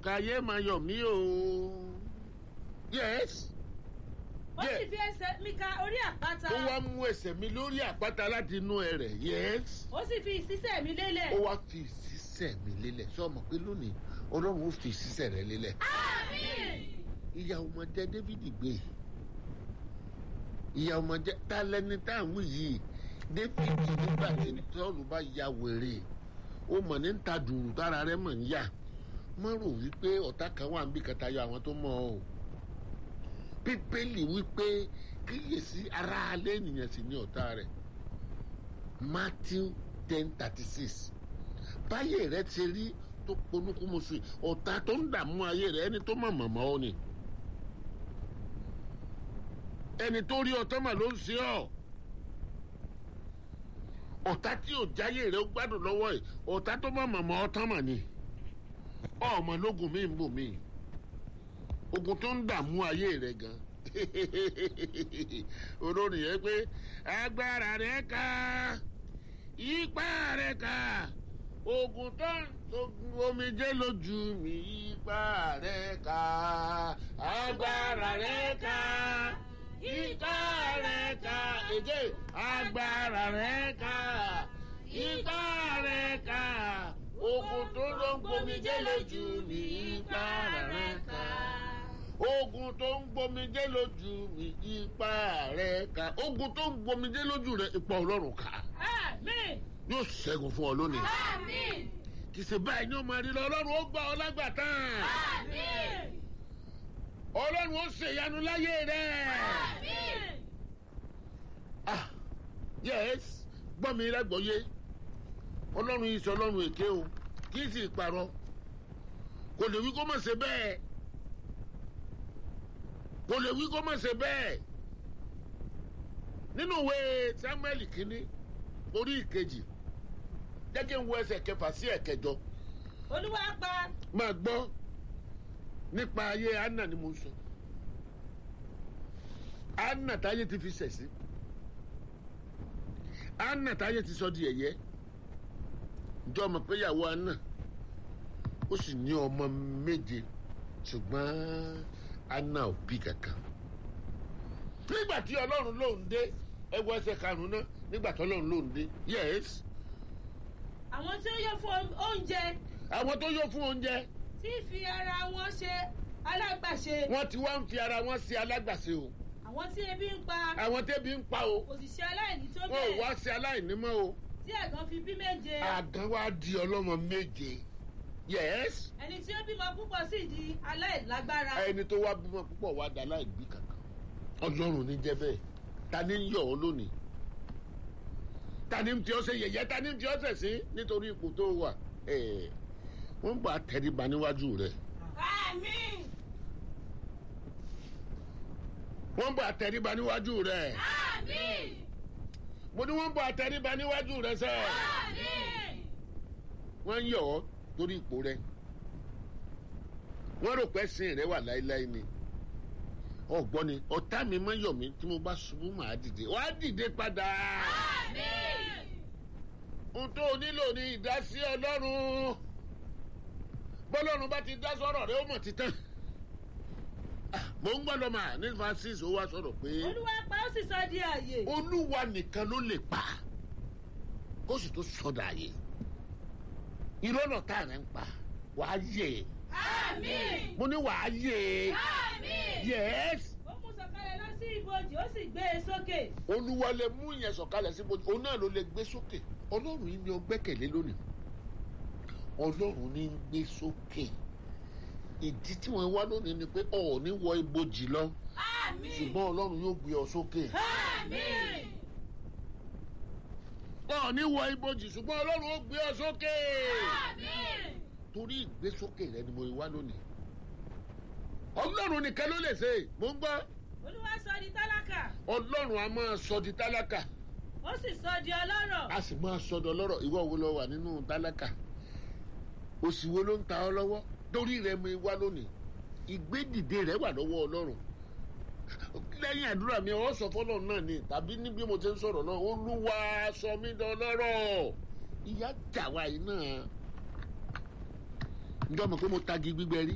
káyé máa yọ̀ mí o yes ó sì fi ẹsẹ̀ mi ka orí àpáta ó wá mú ẹsẹ̀ mi lórí àpáta láti inú ẹ rẹ̀ yes ó sì fi ìsísẹ̀ mi lélẹ̀. ó wá fi sísẹ̀ mi lélẹ̀ ṣé o mọ̀ pé lónìí ọlọ́run ó fi sísẹ̀ rẹ̀ lélẹ̀ àmín. ìyá ọmọdé david gbé ìyá ọmọdé ta lẹni tá à ń wí yìí david nígbà tí tọ́lù bá ya wèrè ó mọ̀ ní ta dùrù tára rẹ̀ mọ̀ ń yà má rò wípé ọ̀tá kan wà níbi kẹta yọ àwọn tó mọ̀ ọ́ o bíbélì wípé kíyèsí ara alẹ́ ènìyàn sì ní ọ̀tá rẹ̀ matthew ten thirty six báyé rẹ ti rí tó ponúkúmuṣu ọ̀tá tó ń dààmú ayé rẹ ẹni tó mọ̀ mọ̀mọ́ ọ ni ẹni tó rí ọtọ́ mà ló ń ṣe ọ́ ọ̀tá tí ò jáyé rẹ ó gbádùn lọ́wọ́ ẹ̀ ọ̀tá tó mọ̀ mọ̀mọ́ ọtọ́ mà ni ọmọ lógun mi ń bò mí ogun tó ń dààmú ayé rẹ gan olórin yẹn pé agbára rẹ ká ipá rẹ ká ogun tó ń ogun omijé lójú mi ipá rẹ ká agbára rẹ ká ipá rẹ ká èdè agbára rẹ ká ipá rẹ ká ogun tó ló ń gbomijé lójú mi ipá rẹ ká ogun tó ń gbomijé lójú mi ipá rẹ ká ogun tó ń gbomijé lójú rẹ ipa ọlọ́run ká àmín. yóò ṣẹ́gun fún ọ lónìí àmín. kì í ṣe báyìí ní ọmọ rí lọ ọlọ́run ó gbà ọ lágbàtàn àmín. ọlọ́run ó ṣèyanu láyé rẹ àmín. ah yes gbọ́ mi lágbọ́yé ọlọ́run yìí sọ ọlọ́run èké o kì í sì parọ́ kò lè wí kó má ṣe bẹ́ẹ̀ kò lè wí kó má ṣe bẹ́ẹ̀ nínú ìwé samuel kínní orí ìkejì jẹ́ kí n wo ẹsẹ̀ kẹfà sí ẹ̀kẹjọ olúwa pa máa gbọ́ nípa ayé anna ni mo ń sọ anna táyé ti fi sẹ̀ sí anna táyé ti sọ di ẹ̀yẹ́ ǹjọ́ ọmọ pé ìyàwó anna ó sì ní ọmọ méje ṣùgbọ́n anna ò bí kankan nígbà tí ọlọ́run lòún dé ẹwọ ẹsẹ̀ karùn-ún náà nígbà tí ọlọ́run lòún dé yes àwọn tí ó yọ fún oúnjẹ àwọn tó yọ fún oúnjẹ tí fi ara wọn ṣe alágbàṣe wọ́n ti wá ń fi ara wọn ṣe alágbàṣe o àwọn tí ebi ń pa àwọn tẹ́bi ń pa o òṣìṣẹ́ aláìní tó wọn ò wá bẹ́ẹ̀ ṣe aláìní mọ́ o tí ẹ̀gàn fi bí méje àgàn wa di ọlọ́mọ méje yes ẹni tí ó bímọ púpọ̀ sì di aláìlágbára ẹni tó wá bímọ púpọ̀ wá dá láìbí kankan ọlọ́run ní jẹ́ bẹ́ẹ̀ ta ni ń yọ̀ ọ́ lónìí ta ni ń tí ọ́ ṣe yẹ̀yẹ́ ta ni ń tí ọ́ ṣẹ̀ sí nítorí ipò tó wà ẹ̀ wọ́n bá tẹríba níwájú rẹ̀ àmín wọ́n bá tẹríba níwájú rẹ̀ àmín mo ní wọ́n bá tẹríba níwájú rẹ̀ sẹ́ àmín wọ́n ń yọ̀ ọ́ torí ipò rẹ̀ wọ́n rò pé sin rẹ̀ wà láéláé ni ọ̀gbọ́n ni ọ̀tá mi máa yọ̀ mí tí mo bá ṣubú màá dìde wàá dìde padà. àmín ohun tó o nílò ni ìdásí ọlọ́run bọ́lọ́run bá ti dá sọ̀rọ̀ rẹ ó mọ̀ títàn mò ń gbọ́dọ̀ mà ní francis ó wá sọ̀rọ̀ pé olúwa pa ó sì sọ di àyè olúwa nìkan ló lè pa kó sì tó sọdọ̀ àyè ìrọ́nà tá à ń pa wàá yè àmín mo ní wàá yè àmín yẹ́s ó mú sọ̀kalẹ̀ lọ sí ibojì ó sì gbé e sókè olúwa lè mú yẹn sọ̀kalẹ̀ sí bójú òun náà ló lè gbé sókè ọlọ́run yìí ni ó gbẹ́kẹ̀lé lónìí ọlọ́run ní ń gbé sókè ìdí tí wọ́n wá lónìí ni pé ọ̀ ní wọ ibojì lọ àmín ṣùgbọ́n ọlọ́run yóò gbé ọ sókè àmín ọ̀ ní wọ ibojì ṣùgbọ́n ọlọ́run ó gbé ọ sókè àmín torí ìgbésókè rẹ ni mo wá lónìí ọlọ́run nìkan ló lè ṣe mò ń gbọ́ olúwa sọ di tálákà ọlọ́run a máa sọ di tálákà ó sì sọ di ọlọ́rọ̀ a sì máa sọdọ lọ́rọ̀ ìwọ wo lọ wà nínú tálákà òsì wo ló ń ta ọ lọ́wọ́ torí rẹ mi wá lónìí ìgbédìde rẹ wà lọ́wọ́ ọlọ́run lẹ́yìn àdúrà mi ọ sọ fọlọ́run náà ni tàbí ní bí mo ti ń sọ̀rọ̀ náà olúwa sọ mí dọlọ́rọ̀ ìyá jà wá yìí náà ǹjọ́ mọ̀ pé mo tagi gbígbẹ rí